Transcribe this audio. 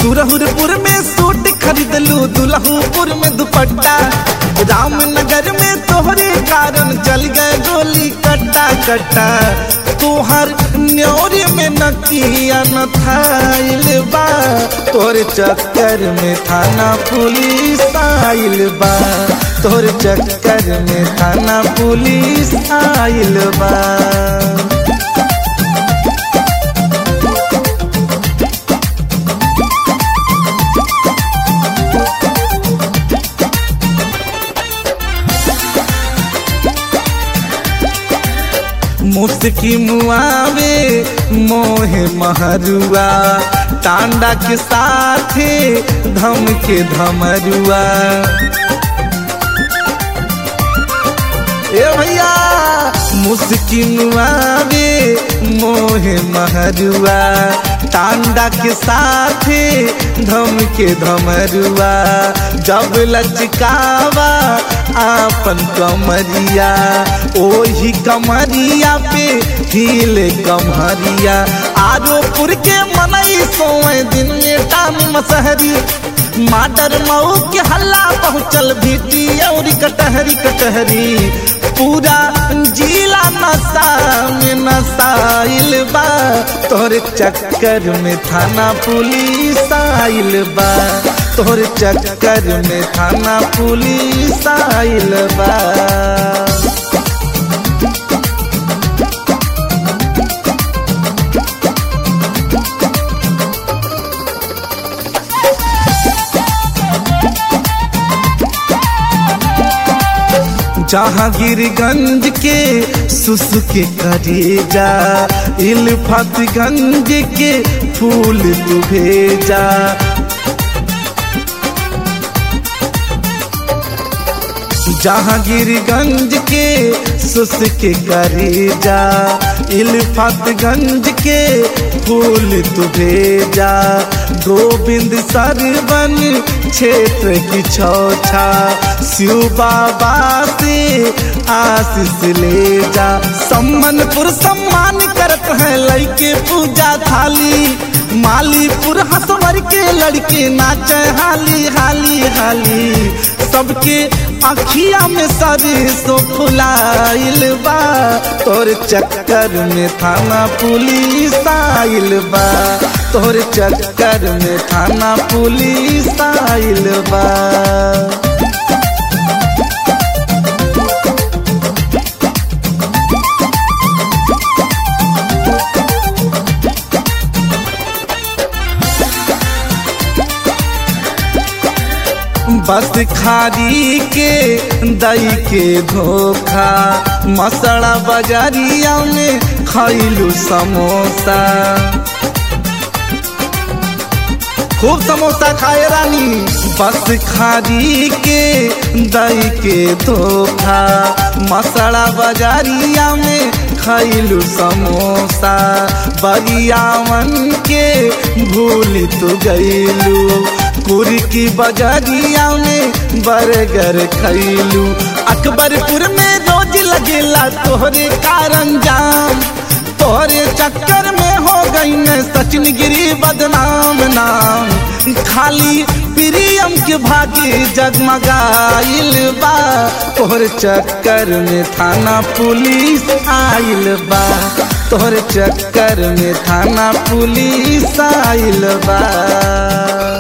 सुरहुरपुर में सूट खरीदलू दुल्हूपुर में दुपट्टा रामनगर में तोहरे कारण चल गए गोली कट्टा कट्टा तोहर न्योरे में नकिया न थाइल बा तोर चक्कर में थाना पुलिस आइल बा तोर चक्कर में थाना पुलिस आइल बा मुस्की मुआवे मोहे महरुआ टांडा के साथे धम के धमरुआ ए भैया मुस्की मुआवे मोहे महरुआ टांडा के साथे धम के धमरुआ जब लचकावा आपन कमरिया ओही कमरिया पे हिले कमरिया आरोपुर के मनई सोए दिन में टान मसहरी माटर मऊ के हल्ला पहुँचल भीटी और कटहरी कटहरी पूरा जिला नशा में नशाइल बा तोहरे चक्कर में थाना पुलिस आइल बा तोहरे चक्कर में थाना पुलिस आइल बा जहांगीरगंज के सुसु के करेजा इल्फतगंज के फूल तू भेजा जहांगीरगंज के सुस के करेजा इल्फतगंज के फूल तू भेजा गोविंद सरवन क्षेत्र की छौछा शिव बाबा से आशीष ले जा सम्मनपुर सम्मान करत है लड़के पूजा थाली मालीपुर हसवर के लड़के नाचे हाली हाली हाली सबके अखिया में सरिसो फुलाइल बा तोर चक्कर में थाना पुलिस आइल बा तोर चक्कर में थाना पुलिस आइल बा बस खारी के दई के धोखा मसड़ा बजारिया में खैलू समोसा खूब समोसा खाए रानी बस खारी के दई के धोखा मसड़ा बजारिया में खैलू समोसा बरियावन के भूल तू गईलू कुर्की बजारिया में बर्गर खैलू अकबरपुर में रोज लगेला तोहरे कारण जाम तोहरे चक्कर में हो गई न सचिन गिरी बदनाम नाम खाली प्रियम के भागी जगमगाइल बा तोहर चक्कर में थाना पुलिस आइल बा तोहर चक्कर में थाना पुलिस आइल बा